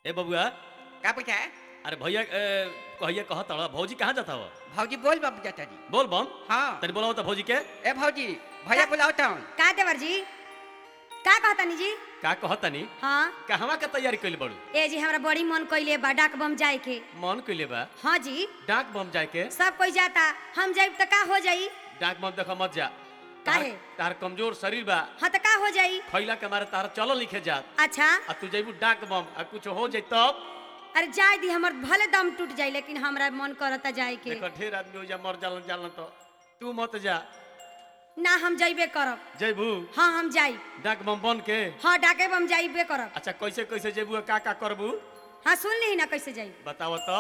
ए बबुआ का पूछा है अरे भैया ए, कहिए कह तड़ भौजी कहाँ जाता हो भौजी बोल बाबू जाता जी बोल बम हाँ तनी बोलाओ तो भौजी के ए भौजी भैया बुलाओ तो का देवर जी का कहतनी जी का कह तनी हाँ कहवा के तैयारी कइले बड़ू ए जी हमरा बड़ी मन कइले बा डाक बम जाए के मन कइले बा हाँ जी डाक बम जाए के सब कोई जाता हम जाइब त का हो जाई डाक बम देखो मत जा काहे? तार- तार कमजोर शरीर बा हाँ त का हो जाई खैला के मारे तार चलो लिखे जात अच्छा आ तू जइबू डाक बम आ कुछ हो जाई तब अरे जाए दी हमर भले दम टूट जाई लेकिन हमरा मन करता जाए के देखो ढेर आदमी हो जा मर जालन जालन तो तू मत जा ना हम जाइबे करब जइबू हाँ हम जाई डाक बम बन के हाँ डाके बम जाइबे करब अच्छा कैसे कैसे जइबू का का करबू हाँ सुन ली ना कैसे जाई बताओ तो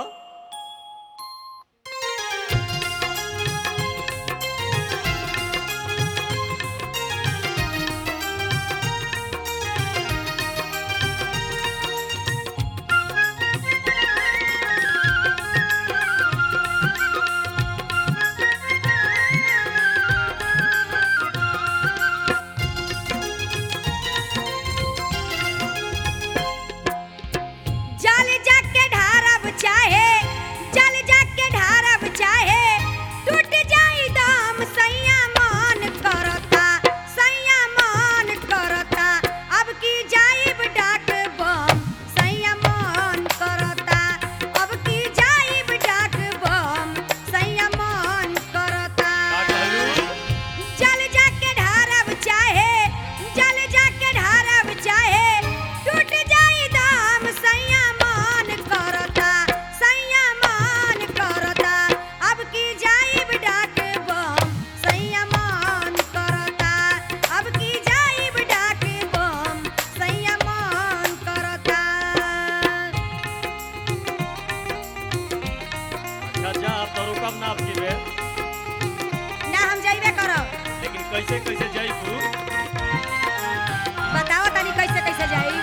जल जाके ढारब चाहे जल जाके ढारब चाहे टूट जाई दम सैया मन करता सैया मन करता अब की जाइब डाक बम सैया मन करता अब की जाइब डाक बम सैया मन करता का कहलू जल जाके ढारब चाहे जल जाके ढारब चाहे टूट जाई दाम सैया मान करता सैया मान करता अब की जाइब डाक बम सैया मान करता अब की जाइब डाक बम सैया मान करता अच्छा जा अब तो रुकब ना आपकी बेर ना हम जाइबे करब लेकिन कैसे कैसे जइबू बताओ तनी कैसे कैसे जाई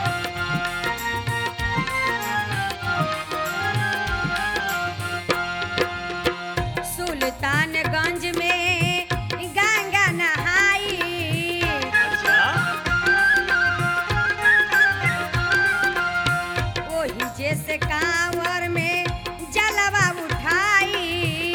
सुल्तानगंज में गंगा नहाई अच्छा ओही जैसे कांवर में जलवा उठाई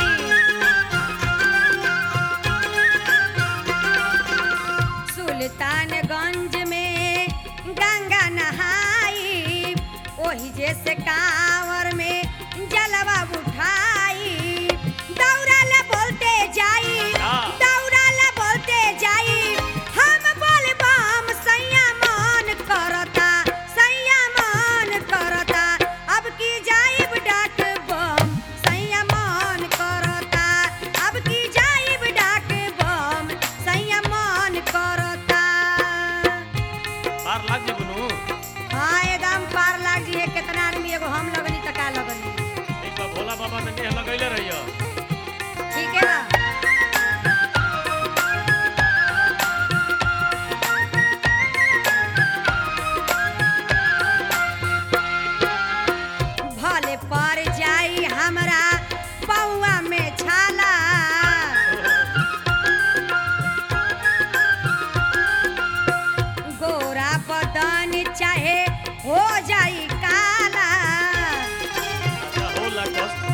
सुल्तानगंज में गंगा नहाई ओही जैसे कांवर में जलवा उठाई दौड़ाला बोलते जाई हाँ। दौड़ाला बोलते जाई हम बोल बम सैया मन करता सैया मन करता अब की जाइब डाक बम सैया मन करता अब की जाइब डाक बम सैया मन करता पार लाग जेबू नु हाँ एकदम पार लाग जी है कितना आदमी एगो हम लगनी त का लगनी एक बार भोला बाबा में नेह लगैले रहियो ठीक है बा भले पर जाई हमरा पौआ में छाला गोरा बदन चाहे हो जाई काला अच्छा होला कष्ट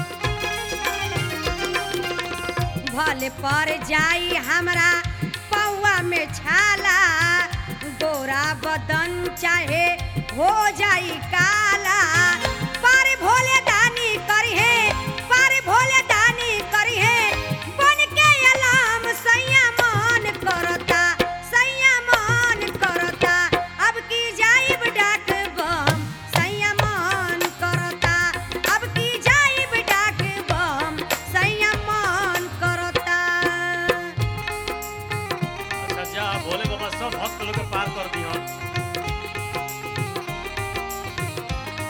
भले पर जाई हमरा पौआ में छाला गोरा बदन चाहे हो जाई काला पर भोले दानी करी है पर भोले दानी करी है बन के अलाम सैया मन करता सैया मन करता अब की जाइब डाक बम सैया मन करता अब की जाइब डाक बम सैया मन करता अच्छा जा भोले बाबा सब भक्त लोग के पार कर दिहन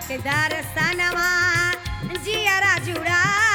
के दर्शनवा जियरा जुड़ा